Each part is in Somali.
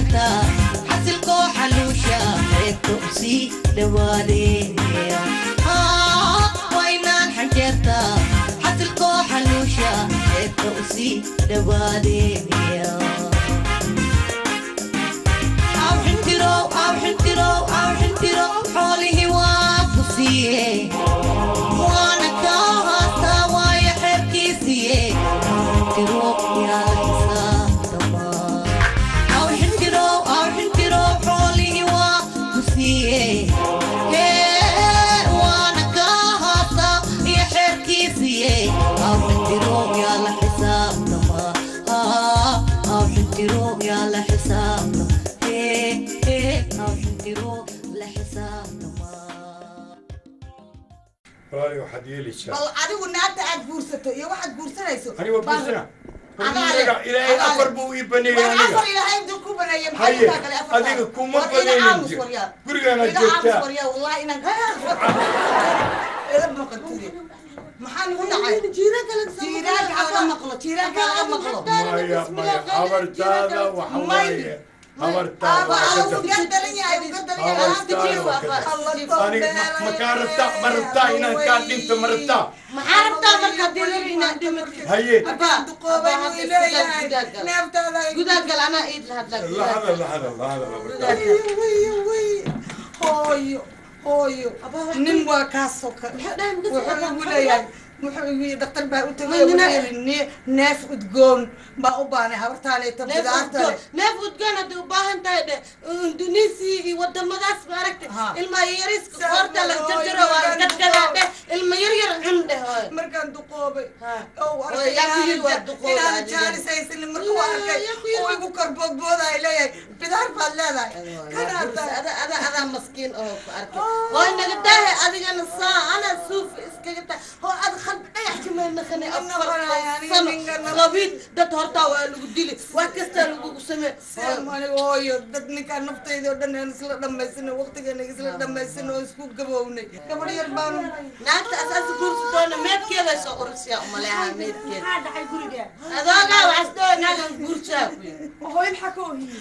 xanjeerta xasilkoo xaluusha xeebta u sii dhawaadee waynaan xanjeerta xasilkoo xaluusha xeebta u sii dhawaadee aw xintiro aw xintiro aw xintiro xoolihii waa ku siiye waana kaa haastaa waayo xeerkiisiiye xintiro yaa xisaabtama aw xintiro aw xintiro xoolihii waa ku siiye hee waana kaa haastaa iyo xeerkiisiiye aw xintiro yaa la xisaabtama haa aw xintiro yaa la xisaabtama hee hee aw xintiro la xisaabtama walaali waxaad yeelaysaa bal adigu naagta aad guursato iyo waxaad guursanayso aniga baan- gursana Adaale, ilaahay adaale. afar buu ii baneeyey war aniga afar ilaahay intuu ku baneeyey maxaa haye intaa kale afar adiga tahay? kuma War ina baneenin aamus jir waryaa. gurigaanaad Ina aamus joogtaa waryaa, wallahi inaan ila maqantide maxaa nagu dhacay jiiraanka laga maqlo jiiraanka laga maqlo maya maya habartaada waxa waaye habartaada waa ka dab- aniga ma- ma kaa rabtaa ma rabtaa inaan kaa dhinto ma rabtaa maxaa rabtaa markaa dilin inaad dhimatid haye gudagal anaa iid lahadla la hadal la hadal la hadal habartaada hooyo hooyo nin waa kaasoo kale wuxuu igu leeyahay wuxuu igu yidhi dhakhtar baa u tagay wuxuu yidhi "Nee- neef udgoon baa u baanay habartaaleeto bidaarta leh neef udgoon hadday u baahan tahay dhe indonesiya iyo wadamadaas ma aragtay Ha. ilma yariska qoorta laga jarjaro waa la gadgadaa dheh ilma yar yar cun dheh hooy markaan duqoobay Ha. oo Waa arkay yaa ku inaan- yidhi waa duqoobay inaan adiga. jaanis haysanin markuu Yaa- arkay yaa ku yidhi. oo igu korboodboodaay leeyahay bidaar baad leedahay kanaa tahay ada ada adaa maskiin oo ku arkay hooy naga daahe adigana saa ana suuf iskaga taa hoo ad khad dhagax kameynakane Ma noqonayo aniga ninkan ma- qabiid dad hortaa waa lagu dili wax kastaa lagugu samee Seem aniga hooyo dad ninkaan naftayda oo dhan aan isla dhammaysanay waqtigeena isla dhammaysanay oo isku gabownay gabadh yar baan naagta asaasi guursi doona meedkeeday soo urursiyaa umaleeha meedkeeda maxaa dhacay guriga adoogaa waxaas dhoo naagan guursaa ku yidhi hooyo maxaa ka oohiyey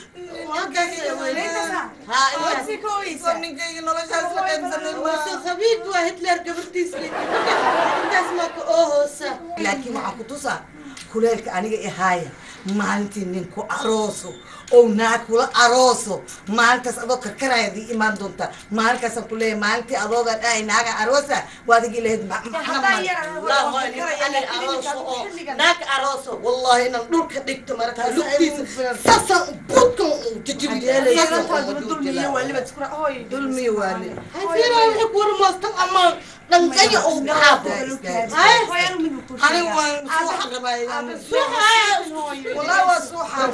haa intaas si ka soo ooyeysa ninkayga noloshaas la qaybsanay Wasa khabiid waa hitler gabartiisii intaas maa ka oohoosa laakiin waxaan ku tusaa kuleelka aniga ihaaya maalintii nin ku arooso oo naag kula arooso maalintaas adoo karkarayaad ii imaan doontaa maalinkaasaan ku leeyahay maalintii adooga dhahay naaga aroosa waad igi lahayd ma- ma- haddaa ma- yar لا هو أنا أروسه أو ناك أروسه والله إن الدول كديك تمرت لوكتيس ساسا بوتكم تجيب لي dulmiyo waliba iskura hooyo dulmi waale هاي فينا يكور مستم أما لنجي أو بحابه هاي hooyanu mid buu ku aniga waan suuxa rabaa شو هاي wallahi waa suuxa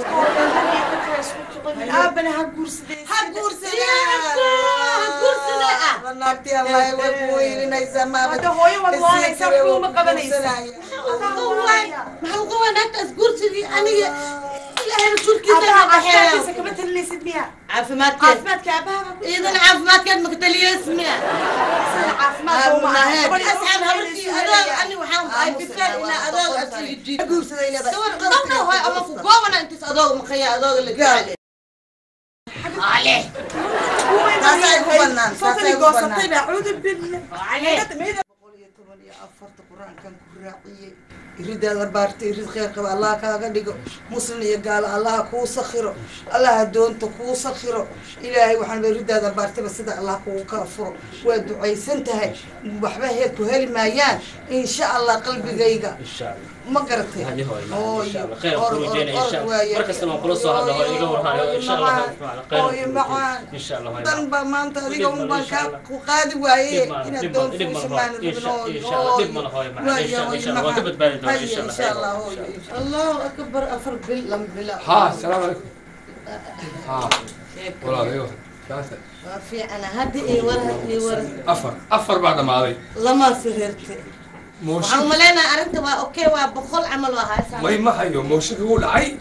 aabana ha guursadee ha guursadee ha guursadee ah. naagtii allahay way ku weylinaysaa maabad hadda hooyo waad waanaysaa waxba uma qabanaysa maxaa uga wanaagta asguursigii aniga ilaahay rasuulkiisa aabbaha ka caafimaadkiisa dhaxeeyo kama talinaysid miya caafimaadkeed caafimaadka aabaha baa ku iidan caafimaadkeed makataliyees miya sida caafimaadka uma aha gabadha asxaab habartii adoog ani waxaan ay bifaan inaa adoog asii jiid sawir qadabna hoy ama ku goobana intaas adoog maqaya adoog la gaale ale taasay ku bannaan taasay ku goosatay bannaan baa cuudu billah boqol iyo toban iyo afarta qur-aankan ku raaciyey iridaada baarta irid kheyr qaba allah kaaga dhigo muslim iyo gaalo allaha kuu sakhiro allaha doonta kuu sakhiro ilaahay waxaan iridaada baartaba sida allah kugu kala furo waa ducaysan tahay waxba he ku heli maayaan insha allah qalbigayga ma garatay هذه هو Hooyo, ان شاء الله خير or- خروجين or- ان or شاء الله waaye. مركز ما قلص هذا هو يقول هاي ان شاء الله Hooyo خير macaan. ان شاء الله dan baa maanta adiga un baan kaa ku qaadi waaye inaad doon fuushamaan insha allah hooyo allahu akbar afar bil lama bila ها السلام عليكم ها والله ايوه ثلاثة waa fiicana hadda ii war hadda ii war افر افر بعد ما هذه lama sirirte موشك waxaan umaleynaa arrinta waa okay waa boqol camal waa haysaa ما ما هيو موشك هو دعي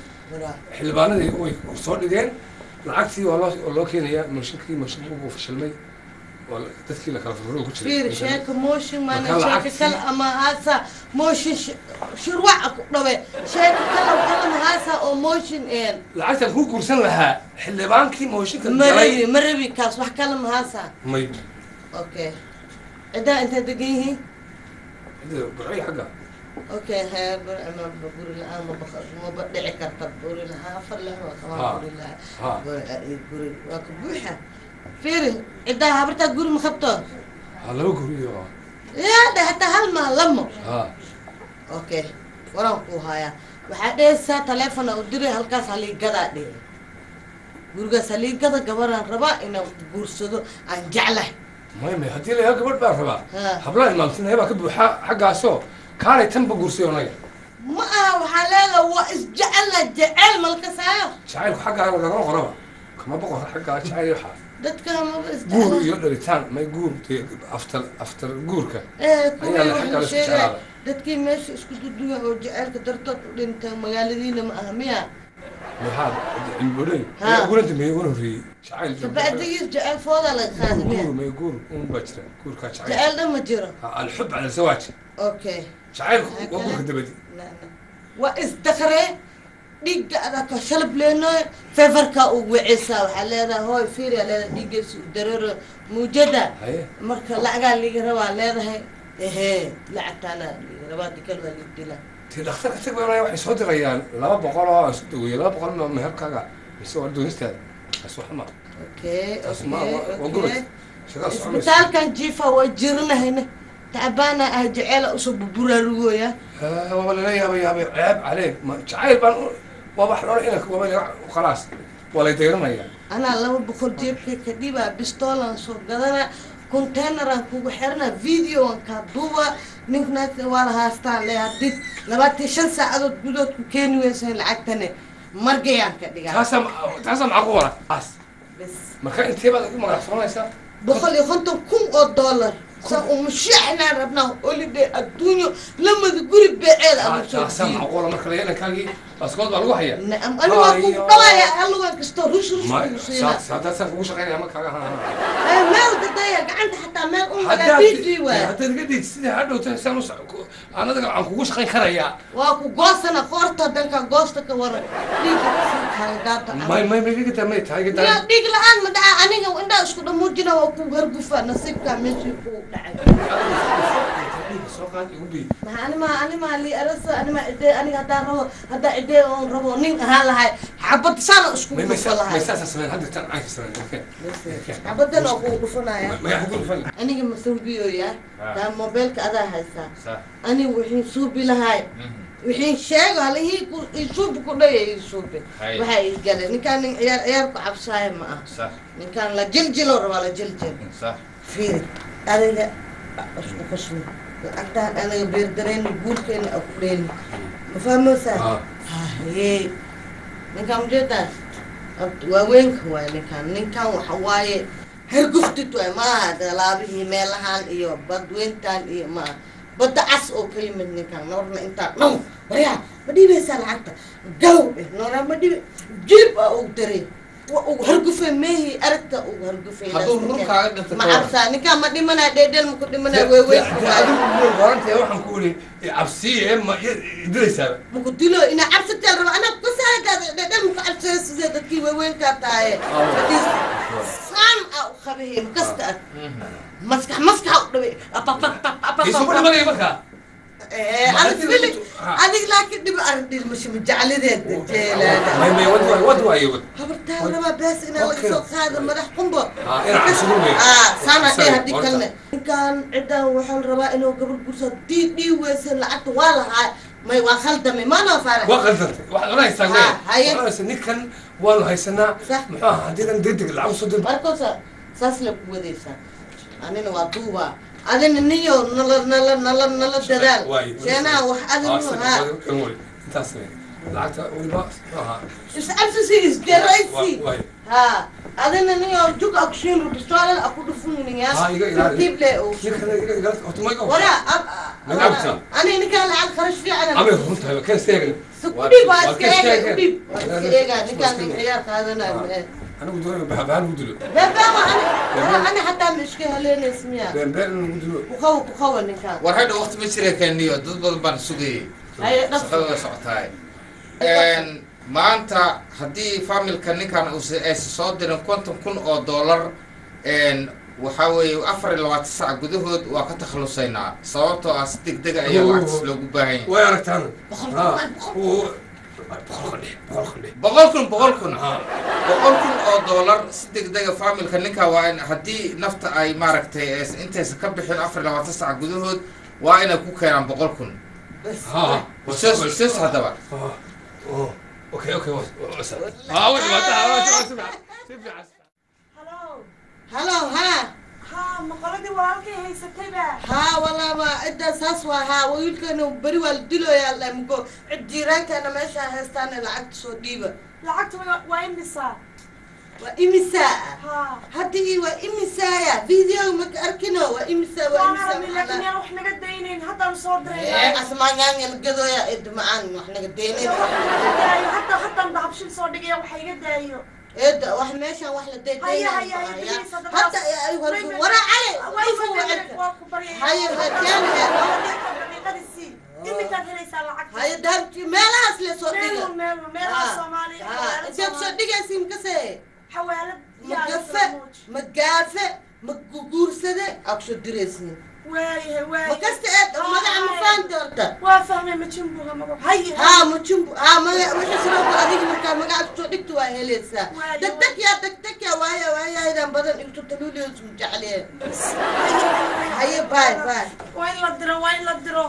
xildhibaanadii way soo dhigeen lacagtii waa loo waa loo keenayaa mooshinkii mooshinka uu fashilmay oo dadkii la kala furfuro ku fiir jiray sheeka mooshin maana Marka sheeka lacagtii- kale ama haasa mooshin shirwaca ku dhawe sheeka kale kalan haasa oo mooshin een lacagtan kuu guursan lahaa xildhibaankii mooshinka marabi marabi kaas wax kale ma haasa may okay cidaa intay degan yihiin burcay xagga okay hee bur- ama buri la-aan ma baq maba dhici karta buri lahaa afar leh waa Ha. qabaa buri lahaa ha Buri- guri waa ka buuxa fiiri cidaa habartaa guri ma qabto ha laba guriyo yaa dhe hataa hal maa lamo ha okay waraan kuu hayaa waxaa dhehaysaa taleefona u diray halkaas haliigadaa dhihi gurigaas haliigada gabaraan rabaa inaan guursado aan jeclahay may may haddii la yaha gabadh baan rabaa Ha. hablaha imaamtinaya baa ka buuxa xaggaasoo kaalay tanba guursay onaga ma aha waxaa leedaha waa isjecelna jecel malkasaayo jacaylku xaggaa lagama qoraba kama boqor xaggaa jacayl waxaa dadka maba guur isjecel iyo dhalitaan may guur dee aftar aftar guurka ee kuwii ayaa la xaggaa wuxuu la isku sheegay jeclaada dadkii meesha isku duduwan oo jecelka dartood u dhintay magaaladiina ma aha miya maxaa cilmibodhay Ha. uguna dambeeyey uguna horreeyey jacayl kabacdigiis jecel fooda laga qaada miya guur may guur un baa jira guurkaa jacayl jecel dhan ma jiro Ha, alxub cala alzawaaj okay jacaylku waa guurka dabadi waa isdakree dhiigga adaka shalab leenoy feverka u weceysaa waxaa leedahay hooy fiiriya leedahay dhiiggeesa u dareero muujada haye marka lacagaa liiga rabaa leedahay ehe lacagtaana liiga rabaa dikal waa liig dila tii dhakhtarka tag baa waxay soo dirayaan laba boqol oo aan isku daweeyey laba boqol ma meherkaaga mise waa doonistaada taas wax ma okay taas ma okay waa okay gubad shagaa soconaysa isbitaalkan jiifa waa jirinahayna tacabaana ah jeceela usoo burburaarugoya Ah, waaba lala yaabay yaabay ceeb caleeg ma jacayl baan u- waaba wax loola inanka waaba laga khalaas waa lay dayranaya anaa laba boqol jeebkay ka dhibaa bistoolan soo gadana containeran kugu xirana videoan kaa duuba ninknaagta waa la haastaan le hadid labaatan shan saacadood gudood ku keeni weysa lacagtane margayaan ka dhigaa taasaa taasaa macquula taas bes marka intee baad ugu magacsanaysaa boqol iyo konton kun oo dollar sa umushaxnaan rabnaa holiday adduunyo lamada guri beeceeda ama soo taasaa diiyo macquula marka la inankaagii baaskood baa lagu haya nacam ani waa kugu dhawaya hallugan kastoo rush rush ma kugu siina saadaasaan kugu shaqaynaya markaaga ha Eh, meel dadaya gacanta xataa meel umaga bidi waay haddaad iga dhigtid sidii hadhowta saan u soc- ku- aan adiga aan kugu shaqayn karayaa waa ku goosana qoorta danka goosta ka waran dhiiga kaagaata may may may iga daa may tahay iga yaa daa dhiig la-aan ma dhaca aniga indhaa isku dhamuujina waa ku hargufa nasiibka meeshii ku dhacay soo qaad igu bii maxaa animaa animaa lii arasa animaa idee aniga haddaan rabo haddaa idee oon rabo nin ahaan lahay xabad sana isku may may dhufa may lahay saasa sameyn hadda tan caynka sameyn okay xabadan oo kugu dhufanaya may kugu dhufan aniga masuubiyoya Ah. taa mobeelka adaa haysaa صح aniga wixii suubi lahay wixii sheego halihii ku isuubi ku dhaya isuubi Hay. waxaa ii galay ninkaan nin ciyaar ciyaar ku cabsaaya ma ah صح ninkaan la jiljilo rabaa la jiljil صح fiiri adiga isku qasmi lacagtaan aniga beerdareyni guurkeena a ku dheyni ma fahmaysaa ah haye ninkaan ujeedaa waaweynka waay ninkaan ninkaan waxa waaye harguftid waay maaha dalaabihii meelahaan iyo badweyntaan iyo maaha badda cas oo ka yimid ninkaan noorna intaa dhan waryaa ma dhiibaysaa lacagta galow dheh noora ma dhibi jilib aa ugu daray wa ugu hargufay meehii aragta ugu hargufay Hadduu run kaaga dhinto ma ka waran. cabsaa ninkaan ma dhimanaa dheedheel ma ku dhimanaa waaweynka waay horantee waxaan ku iri cabsiye ma dilaysaa muku dilo ina cabsatel raba anaa kusaagaada dhedhel muku cabsaya sidee dadkii waaweynkaa tahaye hadii saan a u qabahay makasta ad maskax maskaxa u dhaway isu ku dhimanaya markaa adig fili adig laakiin dhib arrin masha majaclideed jeelaada may may wad waay wad waaye wad habartaa rabaa bees inaa laga soo qaado madax qumbo Ah, inaa cabsigu weyn. ah saana dheh Sorry, haddii horta. kalne ninkaan ciddaan waxaa la rabaa inuu gabar gursa dii dhii weysan lacagta waa lahaa may waa khaldamay maanoo faara waa qaldantay waxaad odhanaysaa Ah, wey haye. waxaad odhanaysaa ninkan waanu haysanaa Sax. muxuu ahaa haddiidan degdeg lacag usoo dir markoosa saas la ku wadaysaa anina waa duuba adina niyo nala nala nala nala dadaal Waaye. seenaa wax Ah, adinu sida haa wadi- kan wadi. intaas wey lacagta weliba muxuu ahaa iscabsisi isgaraysi Wa- waaye. haa adina niyo jug akushiin rubistoolal aku dhufuniniyaa Ah, iga ilaali. tartiible oo ninkan iga iga horta ma iga wala Ma gabta? ani ninkaan lacag kharash fiican amay runtahay kan isteegna kudhib waa waa iska iska eega eega. kudhib waa iska eega ninkaan nin Waa ciyaar qaadanayo anigu doonaya baxbaan ugu dilo beebeema ani ani xataa ma iska heleynaysa miya beenbeen in lagu dilo kuqawa kuqawa ninkaan war hadha waqti ma jira keeniyo dad badan baan sugayay Haye, dhaqso. shaqada way socotaay maanta haddii familka ninkan uusa aysa soo dirin konton kun oo dollar waxaa weeye afar iyo labaatan sac gudahood waa ka takhalusaynaa sababtoo ah si degdega ayaa lacagtaas loogu baahan yahay way aragtaan Boqol Ha. kun, Uu- boqolka dheh boqolka dheh boqol kun boqol kun boqol kun oo dollar si degdega familka ninka waa in haddii nafta ay maaragtay es- intaysa ka bixin afar iyo labaatan sac gudahood waa inay ku keenaan boqol kun bas ha sus sus haddaba ha oh okay okay was was ha way wada ha way si fiican si fiican halo halo ha ha maqoladii walaalkay haysatayba haa walaa ma ciddaa saas waa haa wiilkana beri waa la diloyaa la mugo cid jiiraankaana meesha haystaana lacagta soo dhiiba lacagta wa- waa imisa waa imisaa ha haddii waa imisaaya video maka arkino waa imisaa waa waan imisaa aragnay laakiin yaan wax naga daynayn haddaan soo ee diray asmaanyaangan gadooya id macaan wax naga deenin daayo hadda haddaan dahabshil soo dhigaya waxa iga daayo eeda wax meeshaan wax la Haya, haya, haya, please, hadda hadda taas- wara cali Way ifu fadhiya, wacirka waa ku baryaya. Haya, hajaan, hajaan. Daqiiqadii sii. Imikaad helaysaa lacagta. haya dahabti meelahaas le soo dhiga Meelun, meelun, meelaha Soomaaliya, xawaalad inteed soo Soomaaliya. dhigaysiin kase Xawaalad iyo magafe Aluuj. magaafe maguguursade aa kusoo diraysiin Waayahay, ma waayahay. kasta eed magaca ma fahanti horta Waa fahmay majimbuga magac. Haya, haa mujumbu haa maga wixii sidoo adiga markaa magaca kusoo dhigta waa helaysaa Waayo, degdeg yaa degdeg yaa waaya waayahaydan badan igto taluuliyos mu jecleen haya, haya. haye baay baay Waa in la diro, waa in la diro.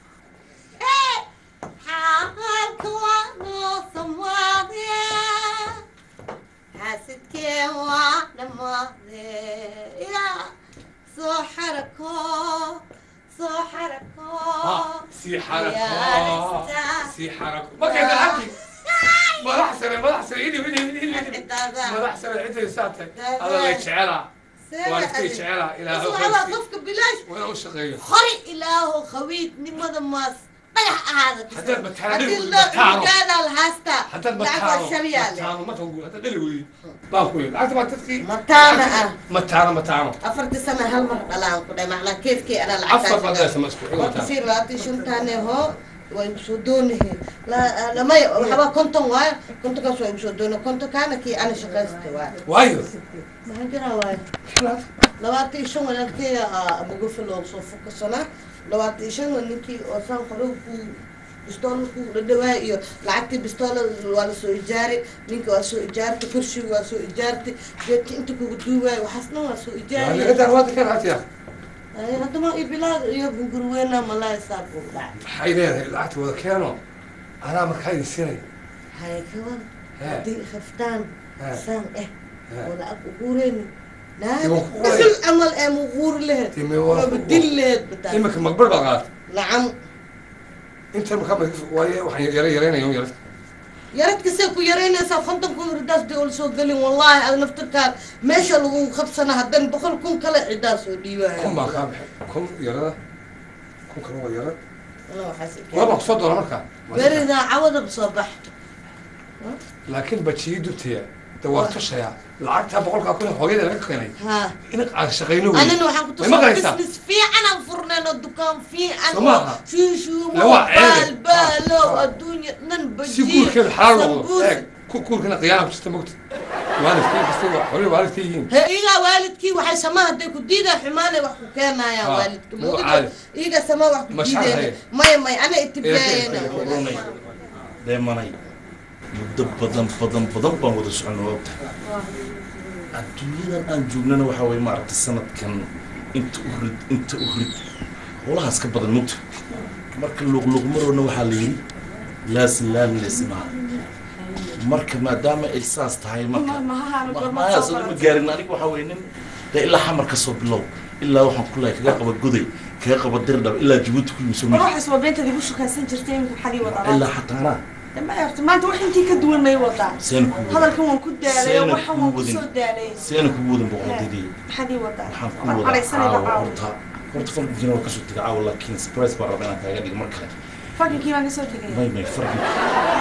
xaalka waa noo samaadee xaasidkee waa dhammaadee yaa soo xarako soo xarako si xarako Yaa si xarako ma keenta lacagti madax sare madax sare idi idi idi idi Ciddaada. madax sare cidday saatay Ciddaada. alla lay jecelaa Seeda waa iskay adi. jecelaa ilaahay Isu ala qofka bilaash waa u shaqeeyo hore ilaaho khawiidnimada maas dhagax ahaada Haddaad mataano haddii dhig- loo mataano. gaadaal haastaa haddaad lacag waa mataano shalyaale mataano ma tagu haddaad dhali weydi baan ku yidhi lacagta baa dadkii mataana ah mataano mataano afartii sana hal mar dhalaan ku dhay macnaa keefkii anaa afar lacagtaa qadaysa ma isku xigo marka taa sii labaatan shantaane hoo waa igu soo doonahe lamay waxbaa konton waayo kontonkaas waa igu soo doona kontonkaana kii ana shaqaysta waayo waayo maxaa jiraa waayo labaatan iyo shan walaalkeeda mugufi loogu soo fukasana labaatan iyo shan waa ninkii oo saan hore ku bistoolada ku dhadhawaa iyo lacagtii bistoolada waa la soo ijaaray ninka waa soo ijaartay kursiga waa soo ijaartay geedka inta kugu duuwaayo waxaasna waa soo ijaaraya lagadaan waada kan hatiya Ay, haddama ibilaad iyo gurweena malay saar buu dhacay maxay leedahay lacagta wada keeno anaa markaa idin siinay hay kawan He. haddii khaftaan He. saan eh He. oo lacag uguureyni naada Iyo ku qoray. dhuxul camal ee muguuri laheyd Dime waa waaba ku- dil laheyd bataa iminka magbar baa qaata nacam inta markaa waaye waxaan yara yaraynaya un yarad yaradkasee ku yaraynaysaa konton kun ridaas dee ol soo gelin wallaahi ad naftirkaan meesha lagu qabsana haddan boqol kun kale cidaa soo dhiibaya kun baan kaa baxay kun yarada kun kale waa yarad Wala waxaas i waa baan kusoo doona markaa beridaa cawadab soo bax laakiin bajiyii dubtaya de waa tushayaa lacagtaa boqolkaa kun hooyada laga keenay haa in aan shaqayno wey anina waxaan ku Way maqlaysaa? tusay business fiican aan furneen oo dukaan fiican Soo oo maaha? shuushuumo La waa ceebe. baalbaalow Ha. adduunya dhan si bajiyo guurkeeda xalaal noqdo sambuus. eeg ku guurkana qiyaana kujirta mogta waalidkii kasta waa xoolihii waalidka yihiin he iyagaa waalidkii waxay samaa hadday ku diidaan xumaanay wax ku keenayaan Ha. waalidka Waa Mudido, caadi. iyaga samaa wax ku Mashaar diideen haye. maya maya ana itibaayana runay dheemanay muddo badan badan badan baan wada soconay waa ogtahay adduunyadan aan joognana waxaa waye maaragtay sanadkan inta u rid inta u rid howlahaas ka badan mugta marka luqluqmaroona waxaa la yidhi laasilaan leesimaa marka maadaama ay saas tahay marka mahaas ma gaarin aniga waxaa weye nin dee ilaa xamar ka soo bilow ilaa waxaan ku lahay kaga qaba goday kaga qaba dirdhab ilaa jabuuti ku yimi soo War waxaas waa beentadii igu shukaysan jirtay imika maxaad ii wadaa ilaa xataa anaa ma yarta maanta wax intii ka duwan may wadaa seen ku hadalkan waan ku daalay Seenad waxan kuu waan wadin. kusoo daalay seena kugu wadan boqortadii maxaad ii wadaa waxaan ku Waan wada cadhaysanayba caawa caawa horta horta farqigiina waa kasoo tegay caawa laakiin surprise baan rabaa inaan kaaga dhigo mar kale fakinkii baan kasoo tegaya may may farqi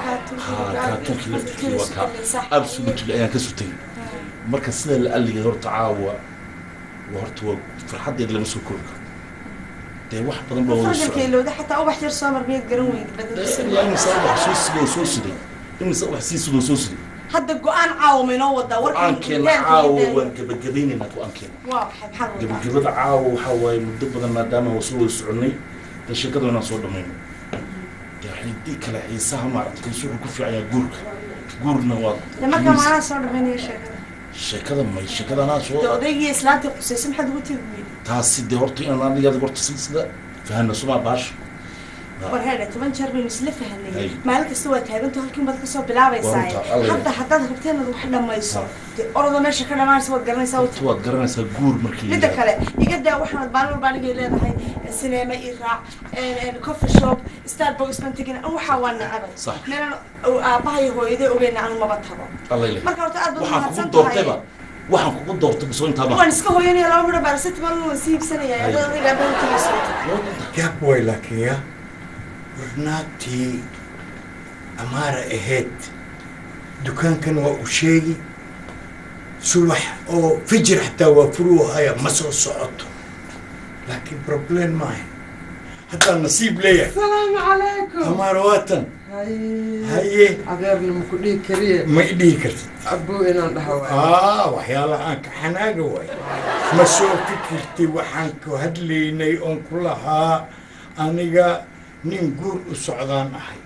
haa kaatunkii laftirkii waa kaa absolutely ayaan ka sutay marka sida la alligay horta caawa waa horta waa farxaddeed lama soo koobi karo dee wax badan baa wada socda lowda xataa ubax yar soo mar miyaad garan weydi badalkiisa imise wax soo sidoo soo siday imise wax sii sidoo soo siday hadda go-aan caawa maynoo wadaa go-aankeena caawa waan gabagabeynaynaa go-aankeena waa maxay maxaa lagu wadaa gabagabada caawa waxaa waaye muddo badan maadaama waa soo wada soconnay dee sheekada inaan soo dhamayno dee xidii kale xiisaha maaragta kiisu wuxuu ku fiican yahay guurka guurna waa de markaa maanaa soo dhamaynaya sheekada sheekada may sheekadanaa de soo odaygii islaantii qusaysa maxaad ugu tegi weydi taasi dee horta inaan adigaada horta silsida fahanna sumaa baasha war heedhe toban jeer baynu isla Ay. fahanay maalin kasta waa taaganto halkiin baad kasoo bilaabaysaa Waa runta, alla hadda haddaad rabteen inaad wax dhamayso dee orodoo meesha ka dhamaanaysa waad garanaysaa horta waad garanaysaa guur markii la midda yidhaahdo. kale iga daa waxaanad maalin walba anigay leedahay sineema ii raac coffee shop starbucks baan tegin an waxaa waa necabay Sax. meelan aabbahay hooyaday ogeyna anu maba tago alla ilaahay. marka horta aad baad waxaan kugu mahadsan doortayba tahay waxaan kugu doortay bisoo intaa waan iska hooyanaya laba midho baaracetamol waan sii iibsanaya Ay. adoo adiga aabbaha tegayso yaab way laakiin ya warnaagtii amaara ahayd dukaankan waa u sheegi subax oo fijir xataa waa furuuhaya ma soo socoto laakiin problem maaha hataa nasiib leeyahay salaamu calaykum amaara waatan haye haye adeerna maku dhihi kariye ma i dhihi kartid abuu inaan dhaha waay aa waxyaalaha aan ka xanaaga waay ma soo fikirtay waxaan ku hadlaynay oon ku lahaa aniga nin guur u socdaan ahay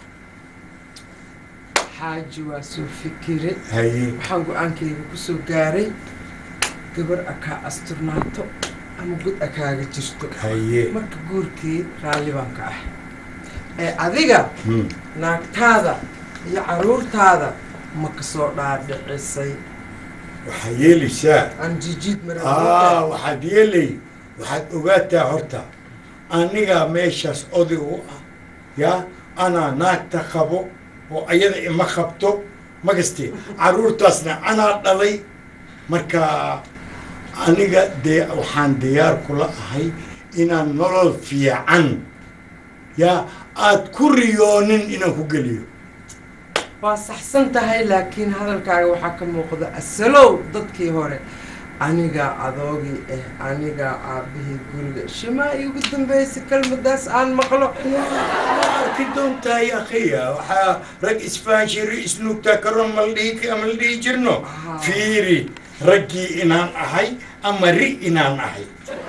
xaaji waa soo fikire haye waxaan go-aankayga kusoo gaaray gabar akaa asturnaato ama gud akaaga jirto haye marka guurkii raalli baan ka ah ee adiga Hmm. naagtaada iyo caruurtaada ma kasoo dhaadhicisay waxaa yeelaysaa aan jijiid aa mara waxaad yeelay waxaad ogaataa horta anigaa meeshaas oday u ah yaa anaa naagta qabo oo ayada ima qabto magaste carruurtaasna anaa dhalay marka aniga dee waxaan diyaar kula ahay inaan nolol fiican yaa aad ku riyoonin inaan ku geliyo waa saxsan tahay laakiin hadalkaaga waxaa ka muuqda asalow dadkii hore anigaa adoogii ah anigaa aabbihii guriga shimaa iigu dambeysay kelmadaas aan maqlo arki doontaa ya akhiya waxaa rag isfahanshiri isnuugtaa karoon ma la dhihi ma la dhihi jirno Aha. fiiri raggii inaan ahay ama ri inaan ahay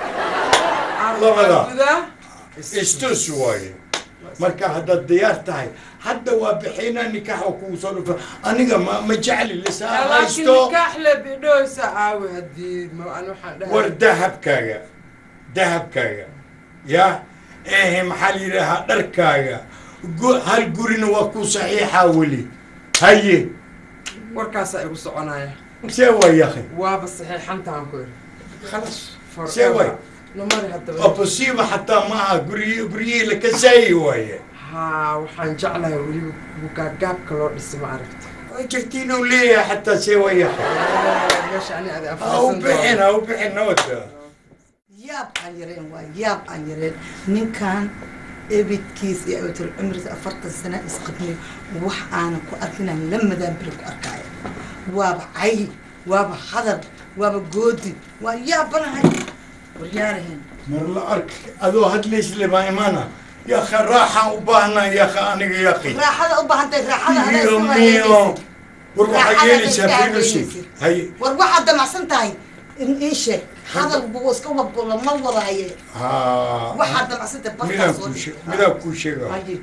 Labada. Gudaa? istus waaye marka haddaad diyaar tahay hadda waa bixina nikaaxa kugu soo dhufa aniga ma ma jecli lisaa laakiin haysto nikaax le bidhoosa aawi haddii ma an waxaan dhahay war dahabkaaga dahabkaaga ya ehe maxaa la yidhaahaa dharkaaga gu- hal gurina waa ku saxiixaa weli haye warkaasaa igu soconaya see waa yakhi waaba saxiixantaan ku iri khalas See way. namari haddaba opposiba xataa maaha guryi guryihii la kasaayi waaye haa waxaan jeclahay weliba bugaagaabka loo dhisay ma aragta waa jirtiin uu leeyahay xataa see waa yakhi meesha ani adi ha u bixin ha u bixin nabadka yaab aan yareen waa yaab aan yareen ninkan ebidkiis iyo abatul cumriga afartan sana isqabnay wax aanan ku arkinan la madaan beri ku arkaayo waaba cay waaba hadal waaba goodi waa yaabanahay waryaarahen mar la ark adoo hadlaysle baa imaana yakha raaxaan u baahnaa yakha aniga yakhi raaxada u baahantay raaxada adaa iyo iska miyo wareegaysid war waxaa Raaxada yeelaysaa iska finusi hadlaysid. hay war waxaad damacsan tahay in ii sheeg hadal buu iska wabgolo ma wadaaye ha waxaad damacsan tahay midaan barkaas oo kuu dhan. she- midaan kuu sheega Haye.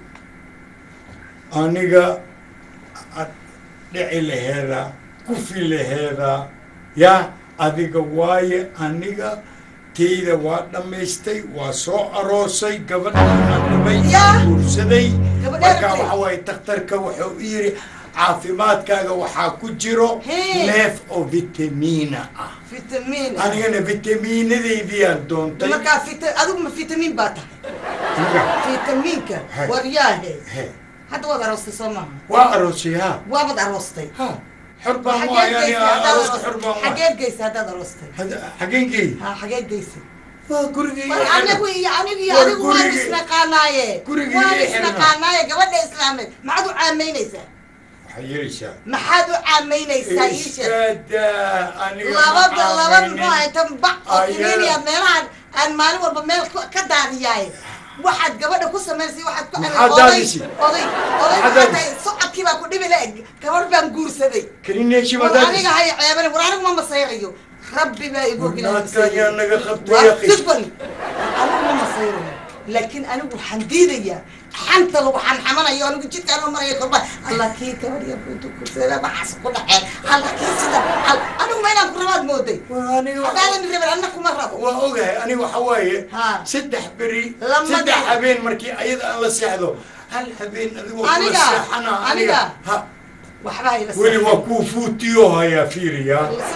aniga ad dhici laheeda kufi laheeda ya adiga waaye aniga teyda waa dhammaystay waa soo aroosay gabadhaan dhabay Ya. guursaday Gabadheer marka tay. waxa waaye takhtarka wuxuu u yidhi caafimaadkaaga waxaa ku jiro Hee. neef oo vitamiina ah fitamiin anigana vitamiinadaydiyaan doontay markaa fita adigu ma fitamiin baa tahay Aniga, fitamiinka Hay. waryaahe he, hadda waad aroostay soo maaha waa aroosay ha waabad aroostay ha xor baan xageed waay ani geysay haddaad arooska xor aroostay baan waay xageed geysay haddaad aroostay Hada- xageenkii ha xageed geysay waa gurigii war anigu iyo anigu iyo War adigu waan gurigii- isnaqaanaaye gurigii waan ii xirnaa. isnaqaanaaye gabadha islaameed maxaad u caamaynaysaa waxay yeelaysaa maxaad u caamaynaysaa ii sheeg iskadaa aniga labada ma laba aaminin. muxuu ahay tan bac oo Ayaa. kiniiniya meelahan aan maalin walba meel ku- ka daadiyaaye waxaad gabadha ku samaysay waxaad ku Maxaad oday daadisay? oday oday Maxaad maxaa tahay daadisay? socodkii baa ku dhibi la eg gabadh baan guursaday kanineeshi war madaadis aniga hay ceebane war anigu ma masayrayo rabbi baa igu naagta ayaa naga qabtay waa yaqi sifan anigu ma masayrayo laakiin anigu waxaan diidayaa xanta lagu xamxamanayo anigu jidkaan oo maraya korba allah kii gabadh yar buntu kursada waxaas ku dhaceen allah kii sida al- anigu ma inaan ku rabaad mooday waa aniga haddaadan rabin anna kuma rabo waa ogahay aniga waxa waaye Ha. saddex beri Lama saddex dhi- habeen markii ayada aan la seexdo hal habeen adigoo kula Aniga? seexana aniga Aniga? ha waxba hayla weli waa kuu fuutiyo hayaa fiiriya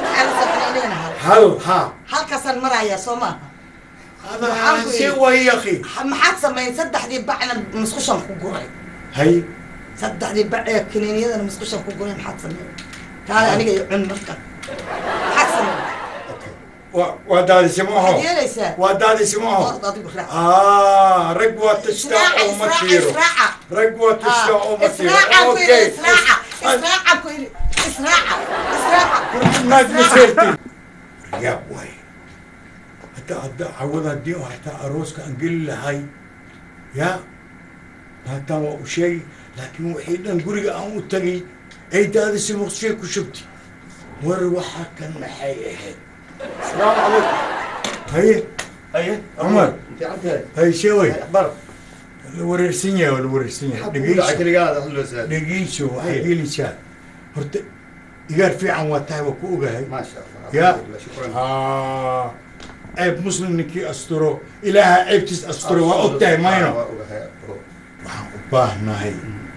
hal hal ha halkaasaan marayaa soo maaha hada Maxaan ku see yidhi? waay yaqi maxaad samayn saddexdii bacna musqushan ku guray hay saddexdii bac ee kiniiniyadana musqushan ku guray maxaad samayn taale aniga iyo cun marka maxaad samayn waa waa daadisi ma aho waxaad yeelaysaa waa daadisi ma aho Ord adigu raac ah rag waa tashtaa israaca oo ma israaca tiiro israaca rag waa tashtaa oo ma tiiro israaca ku yidhi okay israaca israaca ku yidhi israaca israaca naag ma seertin yaab waay hataa hadda cawada haddii oo hataa arooska aan geli lahay ya hataa waa u sheegi laakiin wixii dhan guriga aan u tagay ay daadisi muqshay ku shubti war waxa kan maxay ahayd السلام عليكم haye ايه عمر. انت عندك hay sheeway اخبار la wareersan yahay waa la wareersan yahay حبوا dhegeyso عقلي قاعد اقول له زين dhegeyso waxaad Haye. gelaysaa horta igaar fiican waa tahay waa ku ogahay ما شاء الله يا. الحمد لله شكرا Ah, ceeb muslim ninkii asturo ilaaha ceebtiis asturo waa og tahay mayno waxaan u baahnahay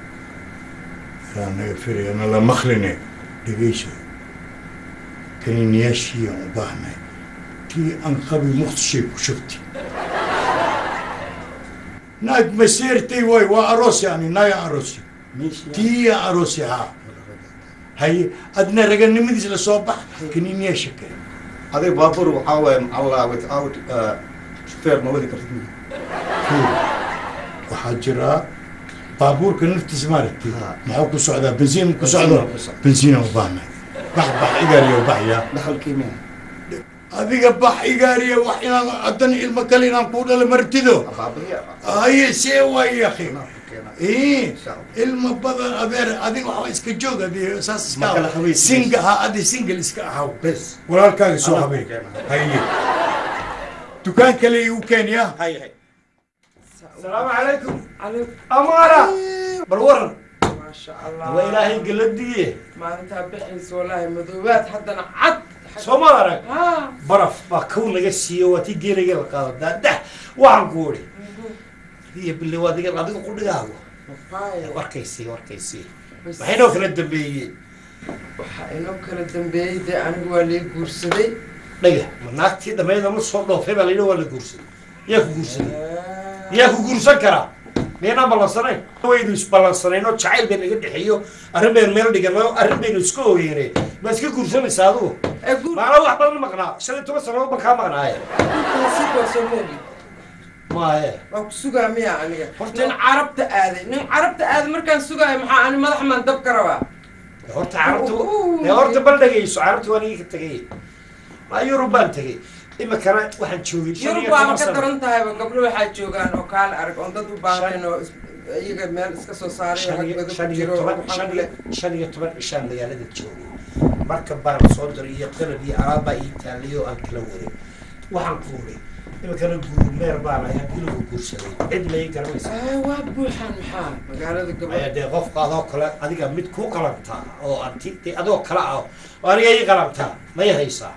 ilaa naga firayana la makline dhegeyso kaniiniyaashiiyaan u baahnahay tii aan qabi muqdishay ku shubti naag maseertay waay waa aroos yani naagaan aroosi tiiyaan aroosi haa haye adna raganimadiis la soo bax kaniiniyaasha kale هذا بابور وحاول مع الله وتعاود شوفير ما ودي كرتك waxaa jira baabuurka naftiisa maaragtay Ha. maxuu ku socdaa bensiin ku socdo Bensiin ku socdo. bensiina u baahnay bax bax igaariya baxya دخل كيمياء adiga bax igaariya wax inaan haddana ilmo kale inaan kuu dhalo martido بابية haye see waay yakhi ii شاء الله. ilmo badan adeer adiga waxba iska joog adi saas iska Ma kala ahaw. habaysid. singa ha adi single iska ahaw بس walaalkaaga soo Anaa habay ku keenaa. haye dukaan kale igu keenya هاي هاي السلام عليكم عليكم أمارة بالورن ما شاء الله وإلهي قلدي ما انت بحيس والله مذوبات حتى انا عد سومارك ها baraf baa kow laga siiyo waa tii geelaga la qaado daadax waxaan ku uri iyo bille waa diga adiga qudhigaagu باي warkaysii warkaysii بس maxay noo kala dambeeyeen waxa inoo kala dambeeyey dee anigu waa lii guursaday dhaga ma naagtii dhammeeda ma soo dhoofay baa layidhi waa la guursaday yaa ku guursaday yaa ku guursan karaa miyanaan ballansanayn waynu isballansanayn oo jacayl bay naga dhexeeyo arrin baynu meel dhigano arrin baynu iska ooyeenay ma iska guursanaysaa adigu ee guur maana wax badan maqnaa shan iyo toban sanadood baan kaa maqnaaye guurkasi waa soo moogi maaye waa ku sugaa miya aniga Horta- nin carabta aaday nin carabta aaday markaan sugaayo maxaa ani madax maan dab ka rabaa horta carabta ee horta bal dhagayso carabta waan iga tegay ma yurub baan tegay imikana waxaan joogay shan yurub iyo waaba toban ka sano daran tahayba gabdho waxaa joogaan oo kaale arag oon dad u baahnayn oo is- iyaga meel iska soo saaray oo shan rag iyo badan shan ku iyo jiro oo toban waxaan shan ku iyo leh shan iyo toban cishaan magaalada joogay marka baran soo diray iyo qalab iyo alaabaa ii taallay oo aan kala waday waxaan ku uri imikana guurmeer baan ahay haddii lagu guursaday cid ma ii garanaysa Ah, waa buuxaan maxaa magaalada ayaa gabadha dee qofka adoo kale adiga mid ku qalantaa oo anti dee adoo kale ah oo aniga ii qalantaa may haysaa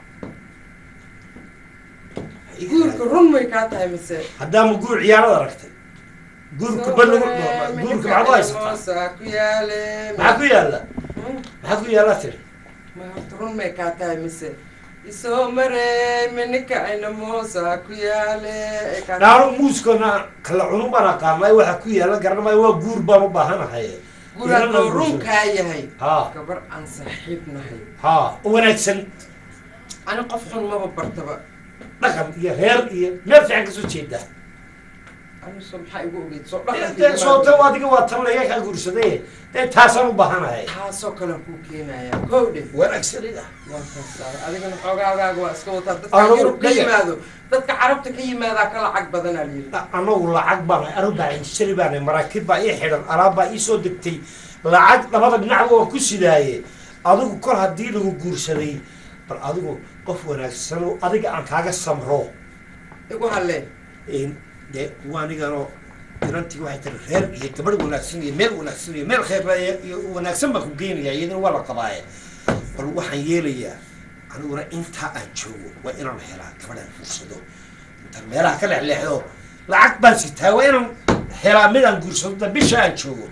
guurka run may kaa tahay mise haddaama guur ciyaarada aragtay guurka banagu guurka maxaad u haysataa moosaa ku yaale maxaa ku yaalla Hmm? maxaa ku yaalla tiri ma horta run may kaa tahay mise isoo marey mininka ayna moosaa ku yaale ee kaa- dhaaro muuskana kala cunun baan aqaanay waxa ku yaalla garanamaya waa guur baan u baahanahay guur hadduu runkaa yahay ha gabar aan saaxiib nahay ha u wanaagsan ani qof xun maba bartaba dhaqan iyo reer iyo meel fiican kasoo jeedaa aniso maxaa igu ogeyd soo dee soota adiga waa tan laga kaa guursaday dee taasaan u baahanahay taasoo kale kuu keenaya kowdhe wanaagsanida waa kasaa adigana xoogaagaaga waa iska wataa dadka Anigu yurub ka dhiga. yimaado dadka carabta ka yimaadaa ka lacag badanaa layidhi anagu lacag baan anu baainshari baan maraakiib baa ii xidhan alaab baa ii soo degtay lacag labada dhinacba waan ku sidaaye adigu kol haddii lagu guursaday bal adigu qof wanaagsan oo adiga aan kaaga samro igu hallee dee kuwa aniganoo inantii waxay tiri reer iyo gabadh wanaagsan iyo meel wanaagsan iyo meel khayr iyo wanaagsan baan ku geenaya iyadana waa la qabaaye bal waxaan yeelayaa aniguna intaa aan joogo waa inaan helaa gabadhaan fuursado intaan meelaha ka lexleexdo lacag baan sitaa waa inaan helaa mid aan guursado da bisha aan joogo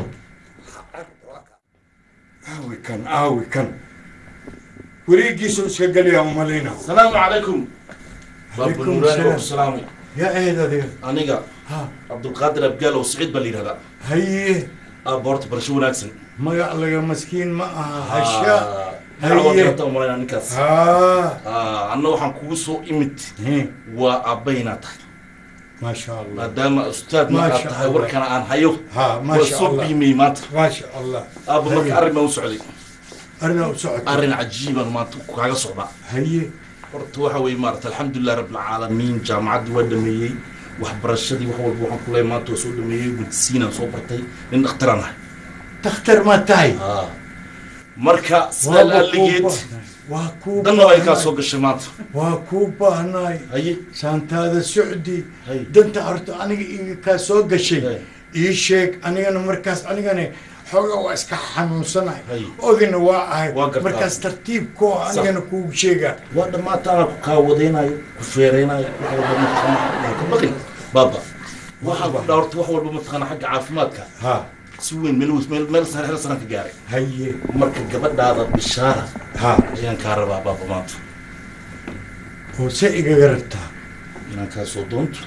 aawi kan aawi kan wareegiisu iska geliyaa umalayna السلام عليكم باب عليكم النوراني السلام. والسلام yaa eed adiga aniga ha cabdulqaadir abgaal oo siciid baa la yidhahdaa haye aabba horta barasho wanaagsan magac laga maskiin ma aha hasha haye haye umalayna ninkaas ha Ah, anna waxaan kugu soo imid He, waa aabbaynaa tahay maasha allah maadaama ustaad ma aad Maasha tahay Allah. warkana aan hayo ha waa maasha soo allah qiimiyey maanta maasha allah aabba marka Haye. arrin baan u socday arrinaa u socota arrin cajiibaan maanta kaaga socdaa haye horta waxa weeye maarata alxamdulilah rabbilcaalamiin jaamacaddii waa dhameeyey waxbarashadii wax walba waxaan ku leeyahay maanta waa soo dhameeyey gudsiinaan soo bartay nin dhakhtaraan ahay dakhtar ma tahay marka sidaa Waaba kuu laaligeed baahnay. waa kuu danna way kaa baahnay. soo gashay maanta waa kuu baahnaay haye saantaada socdi Haye. danta horta aniga iga kaa soo gashay Haye. ii sheeg anigana markaas anigana xoogaa waa iska xanuunsanahay Haye. odina waa ahay Waa gartaa. markaas tartiibkoo anigana kugu sheegaa waa dhammaataana ku kaawadaynayo ku feereynayo wax walba mataqaana waa ka baqin baaba waxaan ku dhaa horta wax walba mataqaana xagga caafimaadka ha si weyn meel meel meel sare hel sanaan ka gaaray haye marka gabadhaada bishaara ha ayaan kaa rabaa baaba maanta oo se igaga rabtaa inaan kaa soo doonto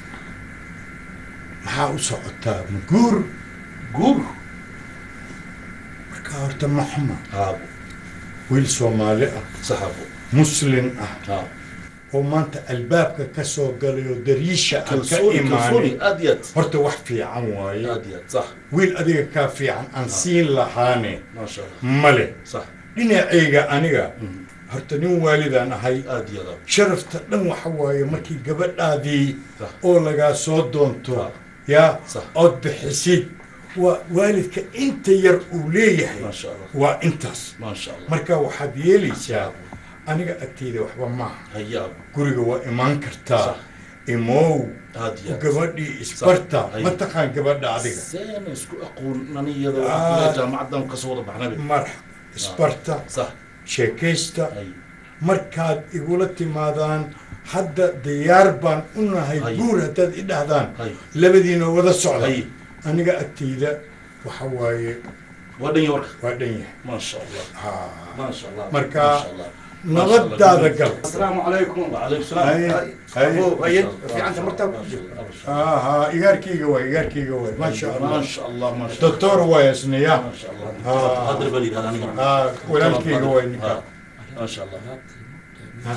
maxaa u socotaa ma guur guur marka horta ma xuma haabo wiil soomaali ah saxaabo muslin ah haa oo maanta albaabka ka soo galay oo dariisha aan ka kalsooni kalsooni imaanin aad iyo aad horta wax fiican waaye aad iyo aad sax wiil adiga kaa fiican aan siin lahaane maasha allah male sax dhinacayga aniga horta nin waalidaan ahay aad iyo aad sharafta dhan waxa waaye markii gabadhaadii Sax. oo lagaa soo doonto Sax. yaa Sax. ood bixisid waa waalidka inta yar uu leeyahay maasha allah waa intaas maasha allah marka waxaad yeelaysaa aniga agteyda waxba maaha hayaab guriga waa imaan kartaa Sax. imow aad iyo aad gabadhii isbarta Hay. ma taqaan gabadha adiga seena isku aqoon aniyada Ah. waxaa jaamacadan kasoo wada baxnabe marx isbarta sax sheekaysta hay markaad igula timaadaan hadda diyaar baan u nahay Hay. guur haddaad i dhahdaan hay labadiina wada socda hay aniga agteyda waxa waaye waa dhan ya warka waa dhan yahay maasha allah Ha. maasha allah Marka, maasha allah nabadaada gal asalaamu calaykum وعليكم Hay. السلام Hay. fiicanta marta Ha, ha, igaarkayga waay igaarkayga waay maasha ما allah شاء الله ما شاء الله doctor waay isniya ما شاء الله آه. قدر بليد هذا أنا ha walaalkayga waay ninka آه. ما شاء الله Ha.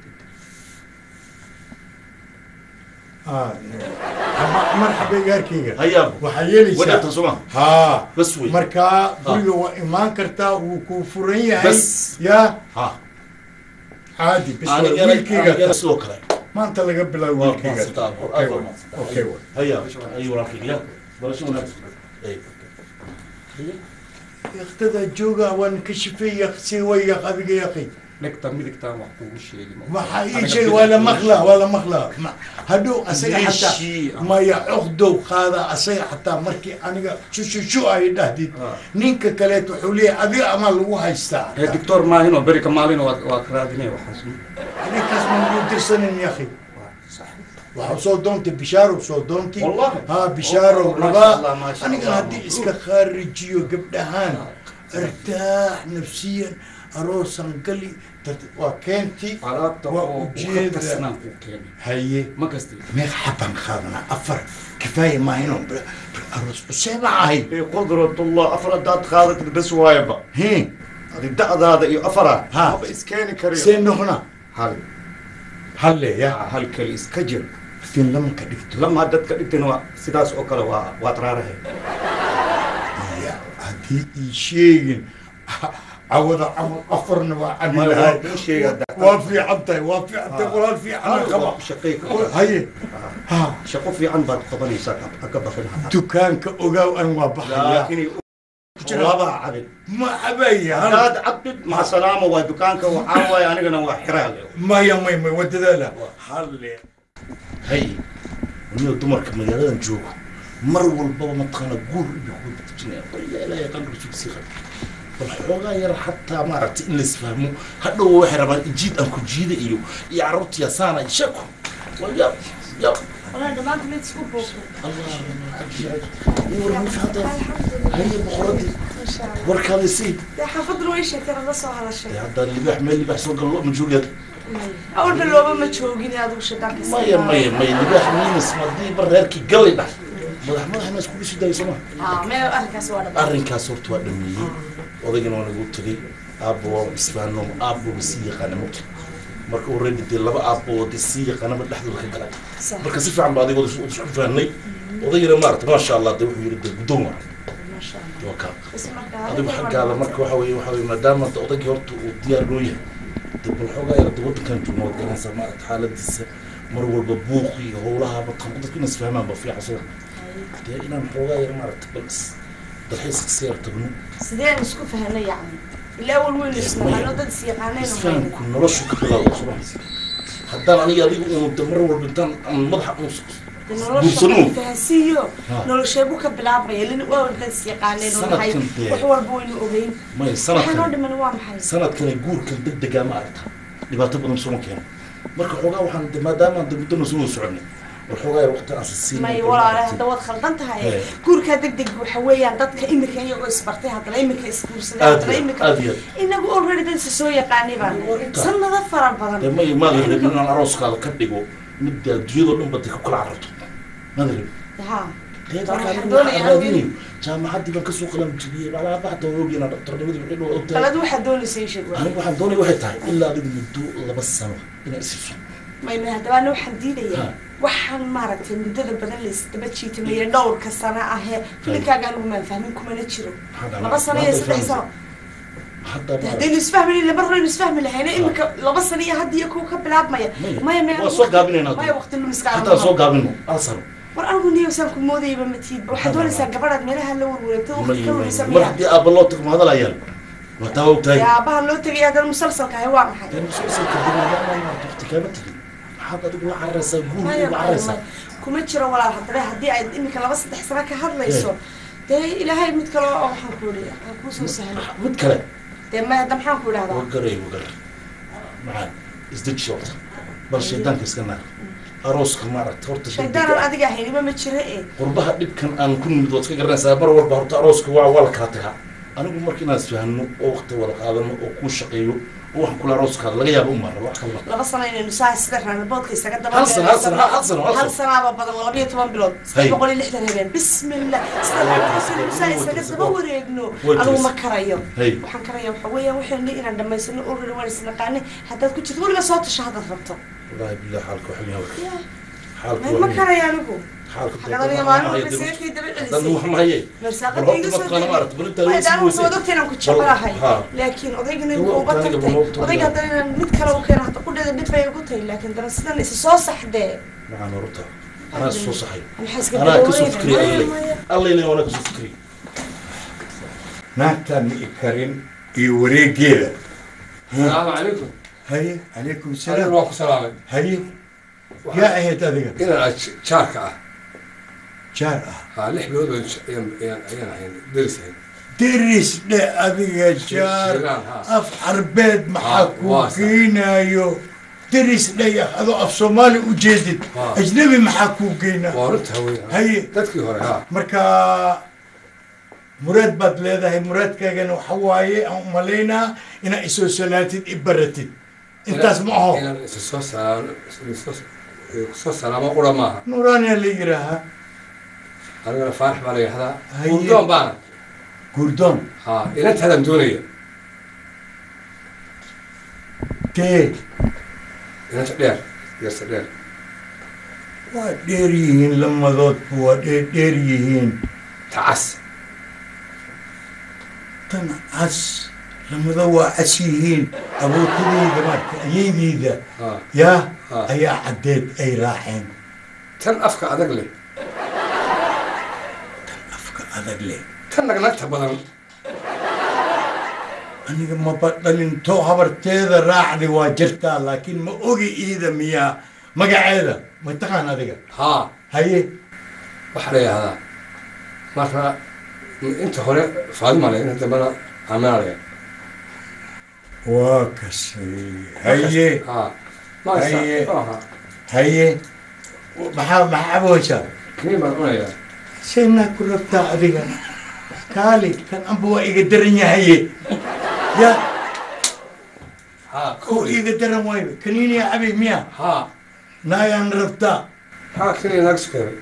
Ha, ha, marxaba igaarkayga هيا أبو waxaa ودعت yeelaysaa سمع ha بس وي markaa guriga waa imaan kartaa wuu kuu furan yahay Bas. yaa ها caadi bis أنا waa قال أنا wiilkayga قال سلوك له maanta laga bilaabo waa wiilkayga maasanta, Okay, waa waay. maasanta. Okay, waay. هيا أيوة راكي يا بلاش هناك أي yaktada jooga waan ka shifeeya si waya adiga yaqi dhegta midigtaan wax kugu sheegi ma- waxaa ii Aniga sheeg waa la bidix- maqlaa waa la maqlaa Ma- hadhow asaga Meeshii, xataa maya coqdow qaada asaga xataa markii aniga shushushu ay dhahdid Ah. ninka kaleet wuxuu leeyahay adiga amaa lagu haystaa ee doctor maahinoo beri ka maalin waa waa ka raadinaya waxaas ninkaas ma ugu dirsanin yaqi waxaa soo doontay bishaaro soo doontay Wallahi? ha bishaaro Oh, masha rabaa Allah, masha aniga Allah. haddii iska khaarijiyo gabdhahaan artaax nafsiyan aroosan gali tart- waa keenti alaabta waa oo ujeeda. kasnaan kuu keenay haye ma kasti meeq xaban qaadanaa afar kifaaya maahino aroos useema ahay قدرة الله أفراد داد خالد بس وايبا he هذه دعد هذا إيه أفراد ها. ما إسكاني كريم see noqna هل halle ya hal kelis ka jir fin lama ka dhigto lama dadka dhigtayna waa sidaas oo kale waa waa taraarahe ya haddii ii sheegin cawada camal afarna waa cabi Maya, lahay waa ii sheeg hadda. waa fiican tahay waa fiican tahay walaal fiican qaba shaqay haye ha shaqo fiican baad qabanaysaa ka- ka baqin dukaanka ogaaw an waa baxaya laakiin laba cabin ma cabaya haddaad cabdid maca salaama waa dukaanka waxaa waaye anigana waa xiraale maya may may wadadaala halle hay niyo dumarka magaaladan joogo mar walbaba mataqaana guur iyo kuwa batijinaya ilaahay qalbigiisu sii qaba bal xoogaa yar xataa maaragtay in laisfahmo hadhow waxay rabaan jiid aan ku jiida iyo iyo carruurtiya saana shako waa yaab yaab والله دمانك ليت سكوب بوكو haye boqoradii ما شاء الله warkaada sii ده حافظ له ايش كان الله سو هذا الشيء haddaa libaax meel libaax soo galo ma joogaad اول باللوبه ما تشوقيني هذا وش داك maya maya maya libaax miinis madii bar reerkii galay dhah madax madax ma iskugu sii dayo sooma اه ما اركز وانا arrinkaas horta waa dhameeyey odaygana waa nagu tegey aabbo waa isfaano aabboba sii yaqaana mugta marka already dee laba aabbood sii yaqaanaba dhexdooda ka galay صح marka si fiican baa adigooda isu isku fahnay odaygana maarata maasha allah dee wuxuu yidhi dee guddoon waa ما شاء الله waa kaa بس مركز adigu xaggaada marka waxa weeye waxa weeye maadaama hadda odaygii horta uu diyaar loo yahay dee bal xoogaa yara dee waddankan joogna waad garanaysaa maarata xaaladiisa mar walba buuq iyo howlaha badqan dadku inay isfahmaan ba fiican soo dee inaan xoogaa yara maarata bal is- dalxiis iska yar tagno سيدين اسكو فهنا يعني لا اول وين اسمه انا ضد سيقانين isfahamku noloshu ka bilaabo suma haddaan aniga adigu uun de mar walba intaan aan madaxa uun guursano فهسيو ها. نول شيبو كبلابيا لان اول ضد سيقانين سنة وحي كنت- وح والبو انه اوغين may waxaan oo sanadkan dhiman waa maxay sanadkani guurkan degdegaa ma aragta dhibaato badan suma keeno marka xoogaa waxaan de maadaama de muddona soo wada soconay war xoogaa yar waqti aan sisiin may walaale hadda waad khaldan tahay Ee. guurkaa deg deg waxa weeyaan dadka imika iyagoo isbartay haddana imika isguursaday Aad haddana iyo- imika aad iyo aad. inagu already dad isa soo yaqaanay baan sanado fara badan dee may maada rabin inaan arooskaada ka dhigo midda adduunyadoo dhan ba de ku kala cararto maada rabin ha dee Waxaan markaan doonayaa waxaan raadinayo jaamacaddii baan kasoo qalan jibiyey malaa baxda ogi inaan dhaktarnimadii wixii dhoo ogtahay balad waxaad doonaysa ii sheeg anigu waxaan doonaya waxay tahay ilaa adigu muddo laba sano inaan isiiso may may haddaba ana waxaan diidayaa Ha. waxaan maaragtay muddada badan laysdaba jiitamaya dhowrka sano ahee filinkaaga anigu maan fahmin kumana jiro Maxaa laba sano iyo saddex sano hadda De haddaynu isfahmin laba horeynu isfahmi lahayna imika laba sano iyo hadda iyo kuwa ka bilaabmaya maya maya waa soo gaabinaynaa maya waqti lumiska haddaan soo gaabino hal sano war anigu niyosaan ku moodayaba matiidba waxaad doonaysaa gabadhaad meelaha la warwareegto waqti ka lumisa mar miya haddii aabba loo tago ma hadalaayaan waa taa ogtahay dee aabaha loo tegay haddana musalsalka ahay waa maxay dee musalsalka dibaamaan waqti kaama tegin maxaad adigu la cararaysaa guur maya ugu maya cararaysaa maya kuma jiro walaal haddaba haddii ay imika laba saddex sano ka hadlayso dee ilaahay mid kale oo waxaan ku idhi ha kuusoo sahlo mid kale dee maya hadda maxaan ku idhahdaa wagaray wagar maxaa isdeji horta bal shaydaanka iska naar arooska maaragta horta shaydaanan adiga ahaynima ma jiro ee qurbaha dhibkan aan ku nimid waad iska garanaysaa mar walba horta arooska waa waa la kala tagaa anigu marka inaan isfahno oo waqti wada qaadano oo kuu shaqeeyo oo waxaan kula arooskaada laga yaabo uma rabo wax kale ma laba sano inaynu saa sida raanaboodka isaga daba Hal sano, hal sano, hal- hal sano, hal hal sano. sanaaba badan laba iyo toban bilood Hay. saddex boqol iyo lixdan habeen bismillah sida raanaboodka saa isaga daba wareegno Way anigu tiris. ma karayo Hay. waxaan karaya waxa weeyaan waxaynu inaan dhamaysano already waan isnaqaane haddaad ku jirto weliba soo tasho haddaad rabto wallaahi billahi xaalka wax weyn hawka Ya, xaalka ma karaya anigu xaalka xagadaniyo maalin walba seekii daba celisay wax ma haye marsaaqadka iga soo inaan ku jecelahay laakiin odaygana Dawa uba aniga tagtay ma ogtahay. odayga haddana inaan mid kale u keeno hadda qudheeda dhib bay igu tahay laakiin dana sidan isa soo saxdee maxaan horta anaa soo saxay maxaa iska anaa kasoo dabaweynaya? fikriya Maya, allay maya. allayna waana kasoo fikriya naagtaan ma i karin iyo wareegeeda salaamu calaykum haye calaykum adiga salaam waan ku salaamay haye yaa ahayd adiga inaan aad jaarka ah jaar ah haa lix bilood baan j- ayaan ayaan ayaan ahayn deris ahayn deris dhe adiga jaar Shiilaan, ha. af carbeed maxaa Ha, kuu waa sax. geynayo deris dhe adoo af soomaali u jeedid Ha. ajnabi maxaa kuu geynaa waa runta haween haye dadkii hore haa marka muraad baad leedahay muraadkaagana waxa waaye aan umalaynaa inaad isoo salaatid i baratid intaas ma aho inaan isa soo salaamo isa soo salaamo qura maaha nuuraaniyaa la yidhaahaa anigana faarax baa la yidhahdaa Haye. gurdoon baana gurdoon haa inantaadaan doonaya tee inanta dheer yarse dheer waa dheer yihiin lamadoodba waa dheer dheer yihiin tacas tan cas lamada waa cas yihiin abootadeyda marka ayeydeyda ha yaa ha ayaa caddeed ay raaceen tan afka adag leh afka adag leh tan nagnagta badan aniga maba dhalinto habarteeda raacdi waa jirtaa laakiin ma ogi iida miyaa magaceeda ma taqaan adiga haa haye waxaa la yidhahdaa marka inta hore faadima le inta dambena amina le waa kasay haye haa Haye. maasa haye maxaa maxaa caboysaa kini baan cunayaa saynaa ku rabtaa adiga kaali kan amba waa iga daran yahaye ya haa oo iga daran waayo kaniiniya cabi miya haa naayaan rabtaa haa kini naag sukeeray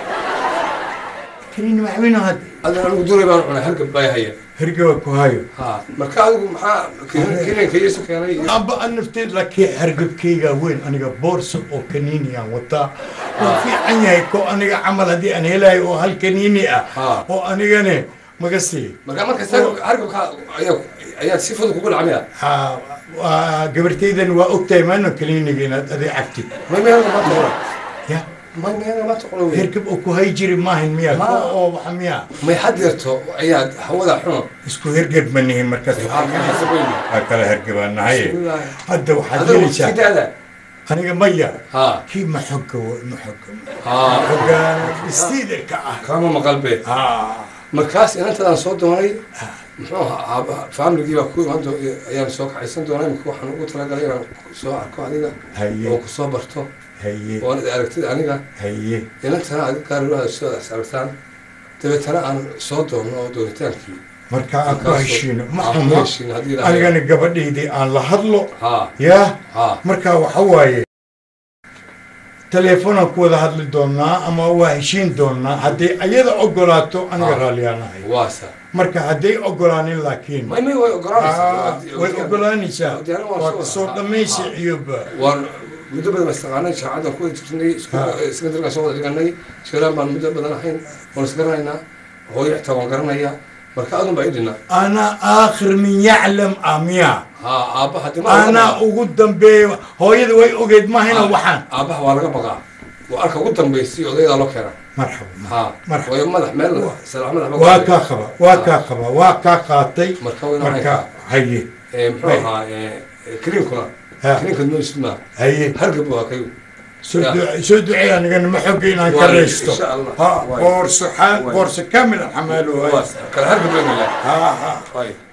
kaniini ma cabino hadda adana anigu duray baan cunay hargab baa haya hergaba ku hayo haa marka adigu maxaa kininka iisu keenay iyo amba an nafteed laakiin hargabkayga weyn aniga boorsa oo kaniiniyaan wataa waa fiican yahay ko aniga camal haddii aan helayo oo hal kaniini ah haa oo anigane maga sii marka markasta hargabka ayaa ayaa si fudud kugu dhacmaya ha waa gabartaydan waa ogtahay maano kaniiniga inaad aday cabtid may may ma taqono ya may may ma taqono wey hergab oo ku hay jiri maahan miya Ma. ko oo waxa miya may had yarto ayaa hawada xuno isku hergab ma nihin markaas Haa, ka xasab weyn. waa kala hergabaanahaye Bismillah. hadda waxaad adigu helaysaa sidaada aniga maya haa kii ma xogga wa- ma xogga haa xoggaan istiidarka ah kama maqal be haa markaas inantadaan soo doonay muxuu ahaa familigii baa ku imaan doo- ayaan soo kacaysan doonaa imika waxaan ugu talagalay inaan soo arko adiga haye oo kusoo barto haye oo aad aragtid aniga haye inantana adig gaarilaada soo as aragtaan dabeetana aan soo doonno oo doonitaankii marka aan ku Markaasoo- heshiino ma aan ku xumo heshiino haddii ilaahay- anigana gabadhaydii aan la hadlo haa yaa haa marka waxa waaye teleefonaan ku wada hadli doonaa ama waa heshiin doonaa hadday ayada ogolaato aniga Ah. raalliyaanahay waasa marka hadday ogolaanin laakiin may may way ogolaanaysaa Ah, way ogolaanaysaa Diyaar waa waa soo kasoo wada. dhammaysi Ah. ciyoba waan muddo badan istaqaanay shaacadan ku jirnay Ah. secondaryga soo wada dhiganay sheelaan baan muddo badan ahayn waan isgaranaynaa hooyo xitaa waan garanayaa marka adun baa idhina ana aakhir min yaclam amiya haa aabbaha dima anaa ugu dambeeya hooyada way ogeyd mahayna waxaan aabbaha waa laga baqaa waa arka ugu dambaysay odayadaa loo keena marxaba haa Marxaba. waayo madax meel salaax madax waa kaa qaba waa kaa qaba waa kaa qaatay marka wayna marka haye muxuu ahaa kariimkuna Ha. kariimka nuusma haye hargab waa kayu soo Ya. duce- soo duceey anigana ma xogga inaan ka Waayo, raysto insha Allah. ha Waayo. boorso xa- Waayo. boorso kamil xamaalo waa kala hargab weyn ha ha waayo